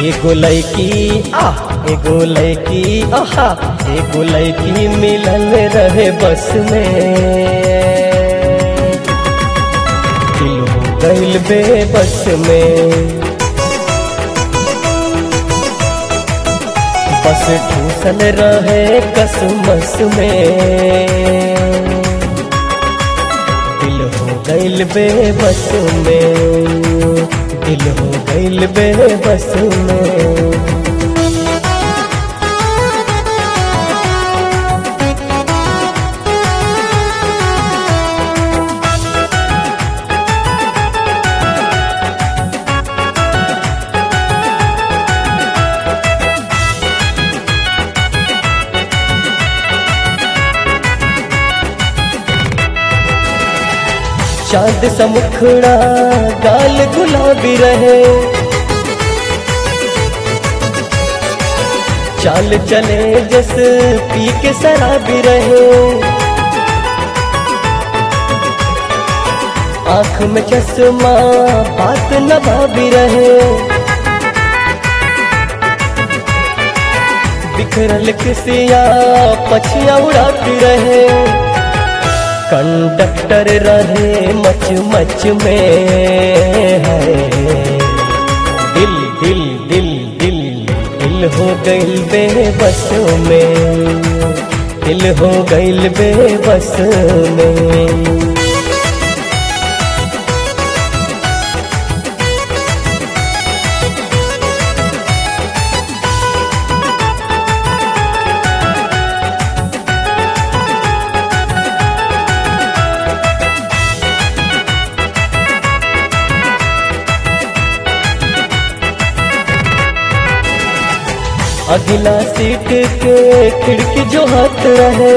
एगो लैकी आ एगो लैकी आहा एगो लैकी मिलल रहे बस में दिल हो गइल बे बस में बस ठूसल रहे कसमस में दिल हो गइल बे बस में दिल हो गइल बे बस में चांद सा मुखड़ा गाल गुलाबी रहे चाल चले जस पी के शराबी रहे आंख में चश्मा बात न भाभी रहे बिखरल किसिया पछिया उड़ाती रहे कंडक्टर रहे मच मच में है दिल दिल दिल दिल दिल हो गइल बे बस में दिल हो गइल बे बस में अगला सीट के खिड़की जो हाथ रहे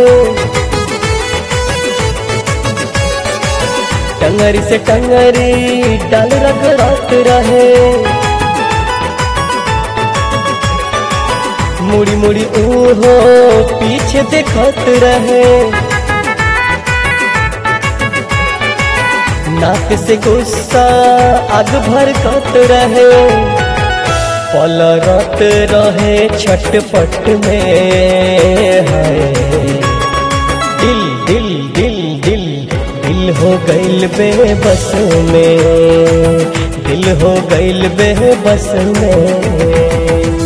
टंगरी से टंगरी डाल रगड़ात रहे मुड़ी मुड़ी ऊहो पीछे देखत रहे नाक से गुस्सा आग भड़कत रहे पलरत रहे छटपट में है दिल दिल दिल दिल दिल हो गइल बे बस में दिल हो गइल बे बस में